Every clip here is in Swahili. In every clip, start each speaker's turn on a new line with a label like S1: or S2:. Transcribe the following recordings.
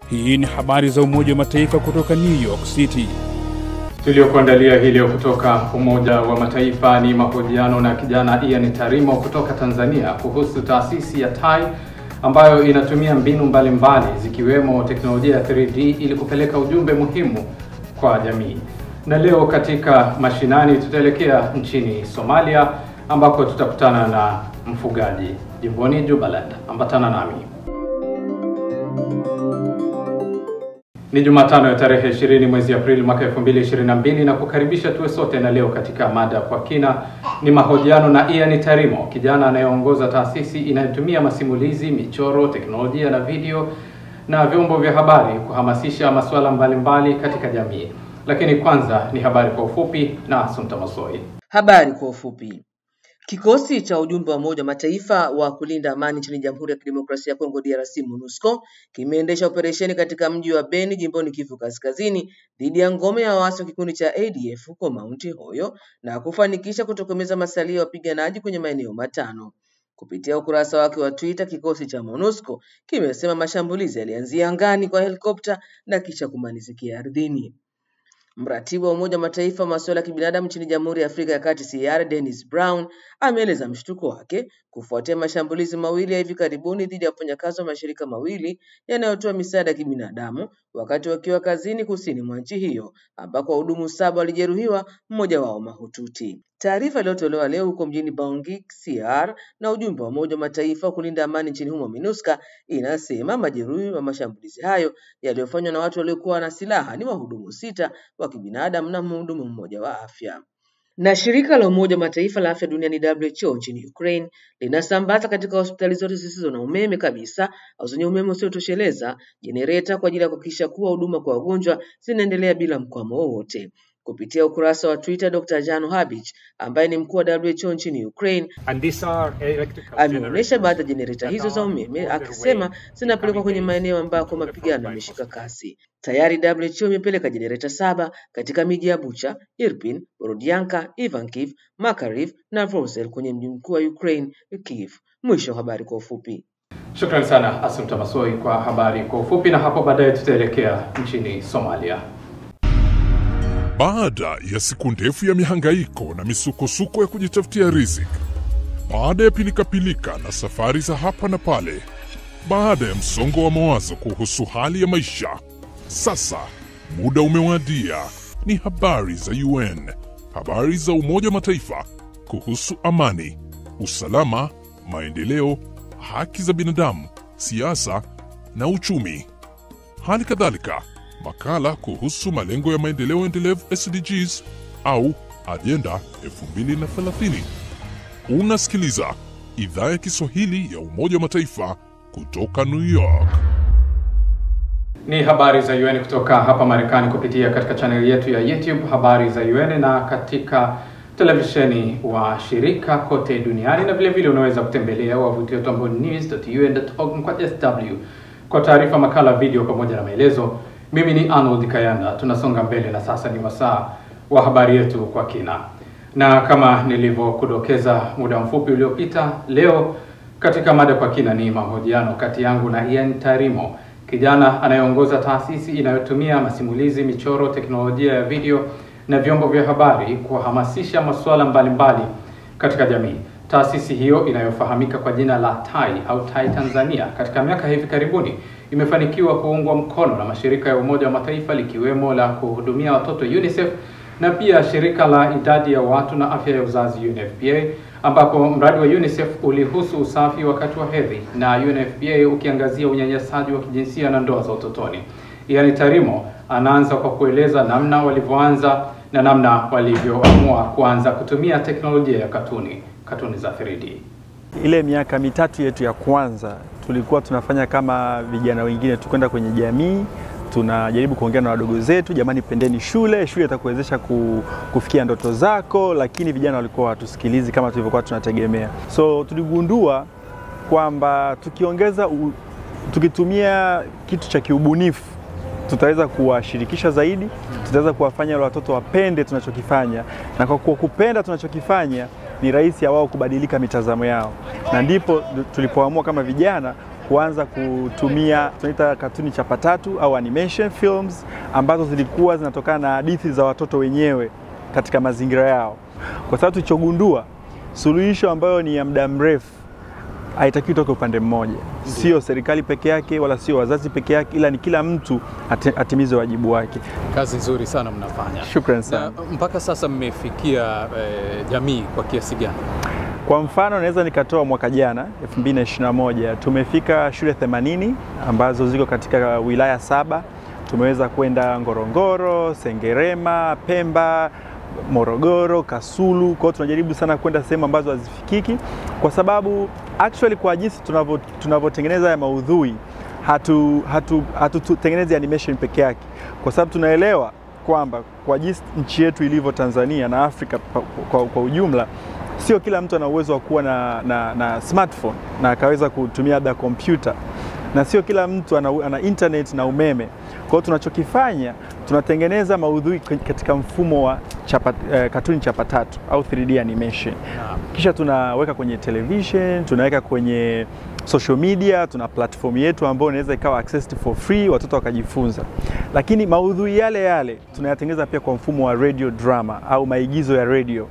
S1: Hii ni habari za Umoja wa Mataifa kutoka New York City.
S2: Tuliokuandalia hii leo kutoka Umoja wa Mataifa ni mahojiano na kijana Ian Tarimo kutoka Tanzania kuhusu taasisi ya TAI ambayo inatumia mbinu mbalimbali mbali, zikiwemo teknolojia ya 3D ili kupeleka ujumbe muhimu kwa jamii. Na leo katika mashinani tutaelekea nchini Somalia ambako tutakutana na mfugaji jimboni Jubaland. Ambatana nami. Ni Jumatano ya tarehe 20 mwezi Aprili mwaka 2022 na kukaribisha tuwe sote, na leo katika mada kwa kina ni mahojiano na Ian Tarimo, kijana anayeongoza taasisi inayotumia masimulizi, michoro, teknolojia na video na vyombo vya habari kuhamasisha masuala mbalimbali katika jamii. Lakini kwanza ni habari kwa ufupi na Asumta Masoi.
S3: Habari kwa ufupi. Kikosi cha ujumbe wa Umoja wa Mataifa wa kulinda amani nchini Jamhuri ya Kidemokrasia ya Kongo DRC MONUSCO kimeendesha operesheni katika mji wa Beni jimboni Kivu Kaskazini dhidi ya ngome ya waasi wa kikundi cha ADF huko Mount Hoyo na kufanikisha kutokomeza masalia ya wapiganaji kwenye maeneo matano. Kupitia ukurasa wake wa Twitter, kikosi cha MONUSCO kimesema mashambulizi yalianzia angani kwa helikopta na kisha kumalizikia ardhini. Mratibu wa Umoja wa Mataifa masuala ya kibinadamu nchini Jamhuri ya Afrika ya Kati CR Dennis Brown ameeleza mshtuko wake kufuatia mashambulizi mawili ya hivi karibuni dhidi ya wafanyakazi wa mashirika mawili yanayotoa misaada ya kibinadamu wakati wakiwa kazini kusini mwa nchi hiyo ambako wahudumu saba walijeruhiwa, mmoja wao mahututi. Taarifa iliyotolewa leo huko mjini Bangui, CR na ujumbe wa Umoja wa Mataifa wa kulinda amani nchini humo MINUSCA inasema majeruhi wa mashambulizi hayo yaliyofanywa na watu waliokuwa na silaha ni wahudumu sita wa kibinadamu na mhudumu mmoja wa afya. Na shirika la Umoja wa Mataifa la afya duniani WHO nchini Ukraine linasambaza katika hospitali zote zisizo na umeme kabisa au zenye umeme usiotosheleza jenereta kwa ajili ya kuhakikisha kuwa huduma kwa wagonjwa zinaendelea bila mkwamo wowote. Kupitia ukurasa wa Twitter, Dr. Jano Habich ambaye ni mkuu wa WHO nchini Ukraine ameonyesha baadhi ya jenereta hizo za umeme akisema zinapelekwa kwenye maeneo ambako mapigano yameshika kasi. Tayari WHO imepeleka jenereta saba katika miji ya Bucha, Irpin, Borodianka, Ivankiv, Makariv na Vrosel kwenye mji mkuu wa Ukraine, Kiev. Mwisho wa habari kwa ufupi.
S2: Shukrani sana Asumta Masoi kwa habari kwa ufupi, na hapo baadaye tutaelekea nchini Somalia.
S4: Baada ya siku ndefu ya mihangaiko na misukosuko ya kujitafutia riziki, baada ya pilikapilika na safari za hapa na pale, baada ya msongo wa mawazo kuhusu hali ya maisha, sasa muda umewadia. Ni habari za UN, habari za Umoja wa Mataifa kuhusu amani, usalama, maendeleo, haki za binadamu, siasa na uchumi. Hali kadhalika makala kuhusu malengo ya maendeleo endelevu SDGs au ajenda 2030. Unasikiliza idhaa ya Kiswahili ya Umoja wa Mataifa kutoka New York.
S2: Ni habari za UN kutoka hapa Marekani kupitia katika chaneli yetu ya YouTube habari za UN na katika televisheni wa shirika kote duniani, na vile vile unaweza kutembelea wavuti wetu ambao ni news.un.org kwa sw kwa taarifa, makala, video pamoja na maelezo. Mimi ni Arnold Kayanda. Tunasonga mbele na sasa ni wasaa wa habari yetu kwa kina, na kama nilivyokudokeza muda mfupi uliopita, leo katika mada kwa kina ni mahojiano kati yangu na Ian Tarimo, kijana anayeongoza taasisi inayotumia masimulizi, michoro, teknolojia ya video na vyombo vya habari kuhamasisha masuala mbalimbali katika jamii. Taasisi hiyo inayofahamika kwa jina la TAI au TAI Tanzania, katika miaka hivi karibuni imefanikiwa kuungwa mkono na mashirika ya Umoja wa Mataifa likiwemo la kuhudumia watoto UNICEF na pia shirika la idadi ya watu na afya ya uzazi UNFPA, ambapo mradi wa UNICEF ulihusu usafi wakati wa hedhi na UNFPA ukiangazia unyanyasaji wa kijinsia na ndoa za utotoni. Ian Tarimo anaanza kwa kueleza namna walivyoanza na namna walivyoamua kuanza kutumia teknolojia ya katuni, katuni za 3D.
S5: Ile miaka mitatu yetu ya kwanza tulikuwa tunafanya kama vijana wengine, tukwenda kwenye jamii, tunajaribu kuongea na wadogo zetu, jamani, pendeni shule, shule itakuwezesha kufikia ndoto zako, lakini vijana walikuwa hawatusikilizi kama tulivyokuwa tunategemea. So tuligundua kwamba tukiongeza u, tukitumia kitu cha kiubunifu tutaweza kuwashirikisha zaidi, tutaweza kuwafanya wale watoto wapende tunachokifanya, na kwa kupenda tunachokifanya ni rahisi ya wao kubadilika mitazamo yao, na ndipo tulipoamua kama vijana kuanza kutumia tunaita katuni chapa tatu au animation films ambazo zilikuwa zinatokana na hadithi za watoto wenyewe katika mazingira yao, kwa sababu tulichogundua suluhisho ambayo ni ya muda mrefu haitakiwi toka upande mmoja, sio serikali peke yake wala sio wazazi peke yake, ila ni kila mtu ati- atimize wajibu wake.
S2: Kazi nzuri sana mnafanya.
S5: Shukran sana.
S2: Na mpaka sasa mmefikia eh, jamii kwa kiasi gani?
S5: Kwa mfano naweza nikatoa mwaka jana 2021 tumefika shule 80 ambazo ziko katika wilaya saba. Tumeweza kwenda Ngorongoro, Sengerema, Pemba, Morogoro, Kasulu. Kwa hiyo tunajaribu sana kwenda sehemu ambazo hazifikiki, kwa sababu actually kwa jinsi tunavyo- tunavyotengeneza ya maudhui hatu hatu hatutengenezi animation peke yake, kwa sababu tunaelewa kwamba kwa jinsi nchi yetu ilivyo Tanzania na Afrika pa- kwa, kwa ujumla sio kila mtu ana uwezo wa kuwa na, na, na smartphone na akaweza kutumia labda kompyuta na sio kila mtu ana, ana internet na umeme. Kwa hiyo tunachokifanya tunatengeneza maudhui katika mfumo wa chapa, eh, katuni chapa tatu au 3D animation kisha tunaweka kwenye television, tunaweka kwenye social media, tuna platform yetu ambayo inaweza ikawa accessed for free, watoto wakajifunza. Lakini maudhui yale yale tunayatengeneza pia kwa mfumo wa radio drama au maigizo ya radio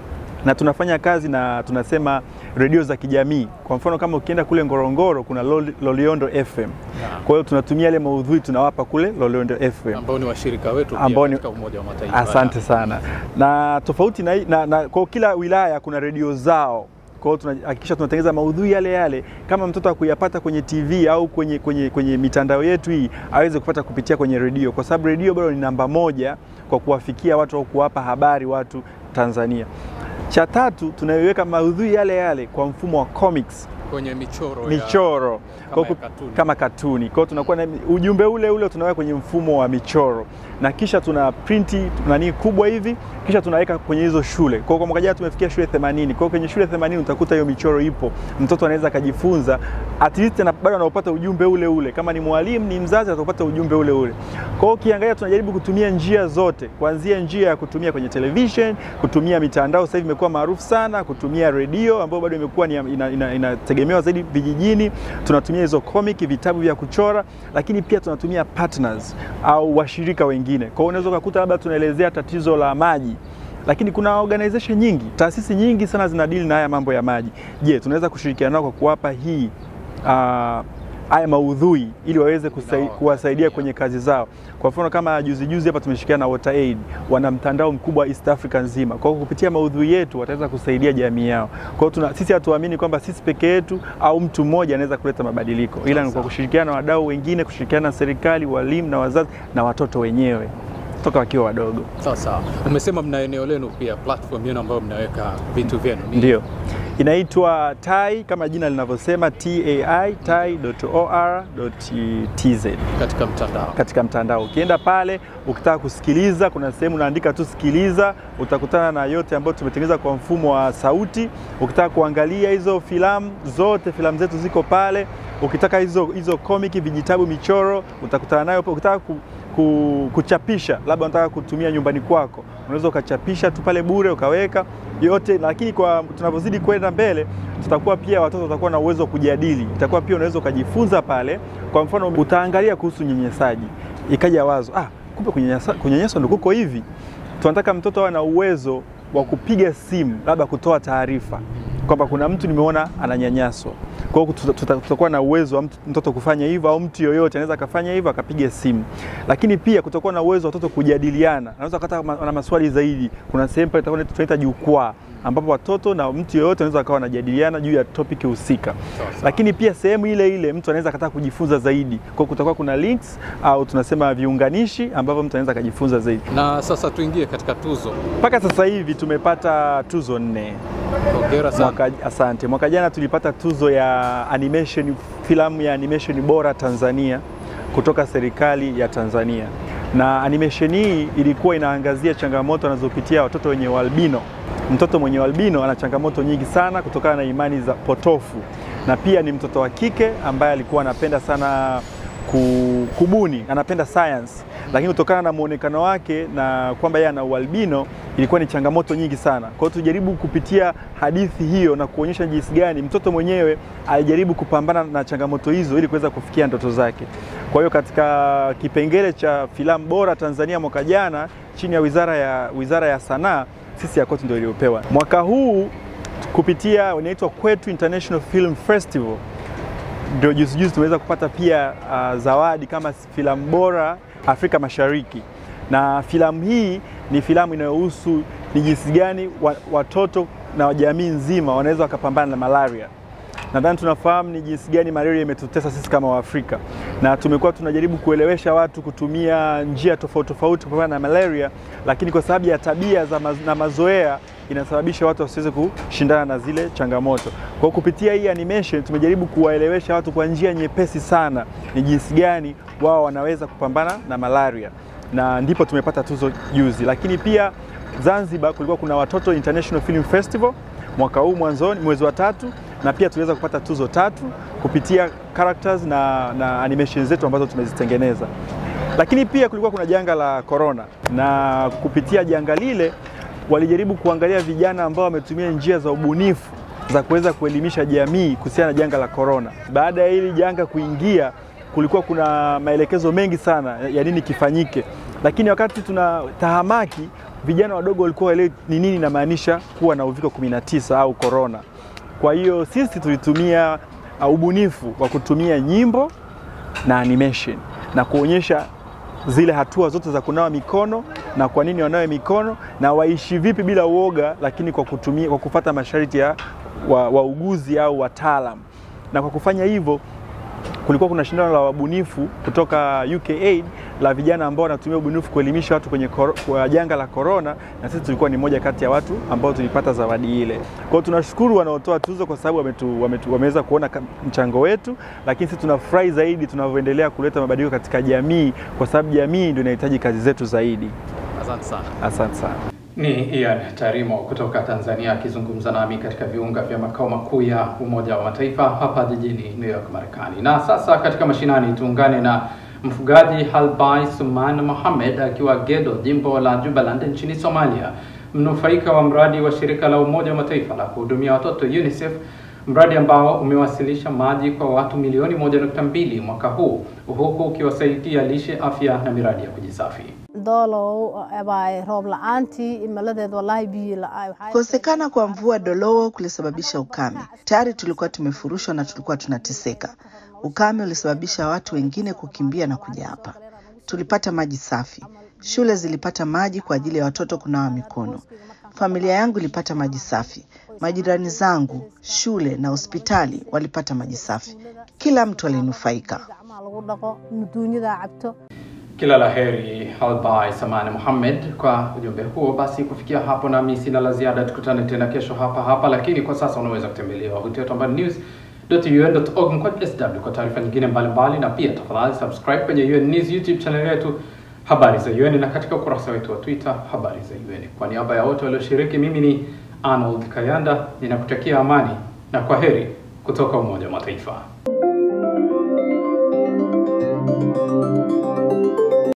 S5: na tunafanya kazi na tunasema redio za kijamii. Kwa mfano kama ukienda kule Ngorongoro kuna Lol- Loliondo FM. Kwa hiyo tunatumia yale maudhui tunawapa kule Loliondo FM.
S2: ambao ni washirika wetu pia
S5: Ambao ni-
S2: katika Umoja wa Mataifa.
S5: Asante sana. Na tofauti na, na, na kwa kila wilaya kuna redio zao. Kwa hiyo tunahakikisha tunatengeneza maudhui yale yale, kama mtoto akuyapata kwenye TV au kwenye, kwenye, kwenye mitandao yetu hii aweze kupata kupitia kwenye redio, kwa sababu redio bado ni namba moja kwa kuwafikia watu au kuwapa habari watu Tanzania. Cha tatu tunaiweka maudhui yale yale kwa mfumo wa comics
S2: kwenye michoro ya-
S5: michoro
S2: kama
S5: Kwa
S2: ya
S5: ku-
S2: katuni.
S5: kama katuni. Kwa hiyo tunakuwa na ujumbe ule ule tunaweka kwenye mfumo wa michoro na kisha tuna printi nani kubwa hivi, kisha tunaweka kwenye hizo shule. Kwa hiyo kwa mwaka jana tumefikia shule 80. Kwa hiyo kwenye shule 80 utakuta hiyo michoro ipo, mtoto anaweza akajifunza at least na bado anaupata ujumbe ule ule. Kama ni mwalimu ni mzazi atapata ujumbe ule ule. Kwa hiyo ukiangalia, tunajaribu kutumia njia zote, kuanzia njia ya kutumia kwenye television, kutumia mitandao, sasa hivi imekuwa maarufu sana, kutumia redio ambayo bado imekuwa ni inategemewa ina, ina inategemewa zaidi vijijini. Tunatumia hizo comic, vitabu vya kuchora, lakini pia tunatumia partners au washirika wengine. Kwa hiyo unaweza ukakuta labda tunaelezea tatizo la maji lakini kuna organization nyingi, taasisi nyingi sana zinadili na haya mambo ya maji. Je, tunaweza kushirikiana nao kwa kuwapa hii ah, haya maudhui ili waweze kusai, kuwasaidia kwenye kazi zao. Kwa mfano kama juzi juzi hapa tumeshirikiana na WaterAid, wana mtandao mkubwa East Africa nzima. Kwa hiyo kupitia maudhui yetu wataweza kusaidia jamii yao. Kwa hiyo tuna, sisi hatuamini kwamba sisi peke yetu au mtu mmoja anaweza kuleta mabadiliko, ila ni kwa kushirikiana na wadau wengine, kushirikiana na serikali, walimu na wazazi na watoto wenyewe toka wakiwa wadogo.
S2: Sawa sawa. Umesema mna eneo lenu pia, platform yenu ambayo mnaweka vitu vyenu. Ni-
S5: Ndio, inaitwa TAI kama jina linavyosema, tai tai.or.tz
S2: katika mtandao.
S5: katika mtandao. Ukienda pale ukitaka kusikiliza, kuna sehemu unaandika tu sikiliza, utakutana na yote ambayo tumetengeneza kwa mfumo wa sauti. Ukitaka kuangalia hizo filamu zote, filamu zetu ziko pale. Ukitaka hizo hizo komiki, vijitabu, michoro, utakutana nayo. Ukitaka ku, ku, kuchapisha, labda unataka kutumia nyumbani kwako, unaweza ukachapisha tu pale bure ukaweka yote. Lakini kwa tunavyozidi kwenda mbele, tutakuwa pia watoto watakuwa na uwezo wa kujadili, itakuwa pia unaweza ukajifunza pale. Kwa mfano, utaangalia kuhusu unyanyasaji, ikaja wazo ah, kumbe kunyanyasa- kunyanyaswa ndio kuko hivi. Tunataka mtoto awe na uwezo wa kupiga simu, labda kutoa taarifa kwamba kuna mtu nimeona ananyanyaswa. Kwa hiyo tuta- tuta- tutakuwa na uwezo wa mtu- mtoto kufanya hivyo, au mtu yoyote anaweza akafanya hivyo akapiga simu. Lakini pia kutakuwa na uwezo wa watoto kujadiliana, anaweza kata na maswali zaidi. Kuna sehemu pale itakuwa tunaita jukwaa ambapo watoto na mtu yoyote anaweza akawa wanajadiliana juu ya topic husika.
S2: Sawa, sawa.
S5: Lakini pia sehemu ile ile mtu anaweza akataka kujifunza zaidi, kwa hiyo kutakuwa kuna links au tunasema viunganishi ambavyo mtu anaweza akajifunza zaidi.
S2: Na sasa tuingie katika tuzo.
S5: Mpaka sasa hivi tumepata tuzo nne.
S2: Hongera sana.
S5: Mwaka, asante. Mwaka jana tulipata tuzo ya animation, filamu ya animation bora Tanzania kutoka serikali ya Tanzania, na animation hii ilikuwa inaangazia changamoto anazopitia watoto wenye ualbino. Mtoto mwenye ualbino ana changamoto nyingi sana kutokana na imani za potofu, na pia ni mtoto wa kike ambaye alikuwa anapenda sana ku- kubuni, anapenda science, lakini kutokana na muonekano wake na kwamba yeye ana ualbino ilikuwa ni changamoto nyingi sana. Kwa hiyo tujaribu kupitia hadithi hiyo na kuonyesha jinsi gani mtoto mwenyewe alijaribu kupambana na changamoto hizo ili kuweza kufikia ndoto zake. Kwa hiyo katika kipengele cha filamu bora Tanzania mwaka jana chini ya Wizara ya, Wizara ya Sanaa sisi Yakoti ndio iliyopewa. Mwaka huu kupitia inaitwa Kwetu International Film Festival ndio juzi juzi tumeweza kupata pia uh, zawadi kama filamu bora Afrika Mashariki, na filamu hii ni filamu inayohusu ni jinsi gani wa- watoto na jamii nzima wanaweza wakapambana na malaria. Nadhani tunafahamu ni jinsi gani malaria imetutesa sisi kama Waafrika, na tumekuwa tunajaribu kuelewesha watu kutumia njia tofauti tofauti kupambana na malaria, lakini kwa sababu ya tabia za maz na mazoea inasababisha watu wasiweze kushindana na zile changamoto. Kwa hiyo kupitia hii animation tumejaribu kuwaelewesha watu kwa njia nyepesi sana ni jinsi gani wao wanaweza kupambana na malaria, na ndipo tumepata tuzo juzi. Lakini pia Zanzibar kulikuwa kuna Watoto International Film Festival mwaka huu mwanzoni, mwezi wa tatu, na pia tuliweza kupata tuzo tatu kupitia characters na, na animation zetu ambazo tumezitengeneza. Lakini pia kulikuwa kuna janga la corona, na kupitia janga lile walijaribu kuangalia vijana ambao wametumia njia za ubunifu za kuweza kuelimisha jamii kuhusiana na janga la corona. Baada ya hili janga kuingia, kulikuwa kuna maelekezo mengi sana ya nini kifanyike, lakini wakati tuna tahamaki, vijana wadogo walikuwa waelewi ni nini inamaanisha kuwa na uviko 19 au corona. Kwa hiyo sisi tulitumia uh, ubunifu wa kutumia nyimbo na animation na kuonyesha zile hatua zote za kunawa mikono na kwa nini wanawe mikono na waishi vipi bila uoga, lakini kwa kutumia, kwa kufata masharti ya wa- wauguzi au wataalam. Na kwa kufanya hivyo kulikuwa kuna shindano la wabunifu kutoka UKAID la vijana ambao wanatumia ubunifu kuelimisha watu kwenye koro, kwa janga la corona, na sisi tulikuwa ni moja kati ya watu ambao tulipata zawadi ile. Kwa hiyo tunashukuru wanaotoa tuzo kwa sababu wametu, wametu, wameweza kuona ka- mchango wetu, lakini sisi tunafurahi zaidi tunavyoendelea kuleta mabadiliko katika jamii, kwa sababu jamii ndio inahitaji kazi zetu zaidi.
S2: Asante sana.
S5: Asante sana.
S2: Ni Ian Tarimo kutoka Tanzania akizungumza nami katika viunga vya makao makuu ya Umoja wa Mataifa hapa jijini New York, Marekani. Na sasa katika mashinani tuungane na mfugaji Halbai Suman Mohamed akiwa Gedo, jimbo la Jubaland nchini Somalia, mnufaika wa mradi wa shirika la Umoja wa Mataifa la kuhudumia watoto UNICEF, mradi ambao umewasilisha maji kwa watu milioni moja nukta mbili mwaka huu huku ukiwasaidia lishe, afya na miradi ya kujisafi.
S6: doolow abay roob la-aantii cimiladeed wallaahi biyo la-ay waxaa-
S7: Kukosekana kwa mvua Dolowo kulisababisha ukame. Tayari tulikuwa tumefurushwa na tulikuwa tunateseka. Ukame ulisababisha watu wengine kukimbia na kuja hapa. Tulipata maji safi, shule zilipata maji kwa ajili ya watoto kunawa mikono, familia yangu ilipata maji safi, majirani zangu, shule na hospitali walipata maji safi. Kila mtu alinufaika.
S6: gacmaha lagu dhaqo muduunyada cabto
S2: Kila la heri Halbai Samani Mohamed kwa ujumbe huo. Basi kufikia hapo, nami sina la ziada. Tukutane tena kesho hapa hapa, lakini kwa sasa unaweza kutembelea wavuti wetu ambao ni news.un.org mkwaju sw kwa taarifa nyingine mbalimbali, na pia tafadhali subscribe kwenye UN News YouTube channel yetu habari za UN na katika ukurasa wetu wa Twitter habari za UN. Kwa niaba ya wote walioshiriki, mimi ni Arnold Kayanda ninakutakia amani na kwa heri kutoka Umoja wa Mataifa.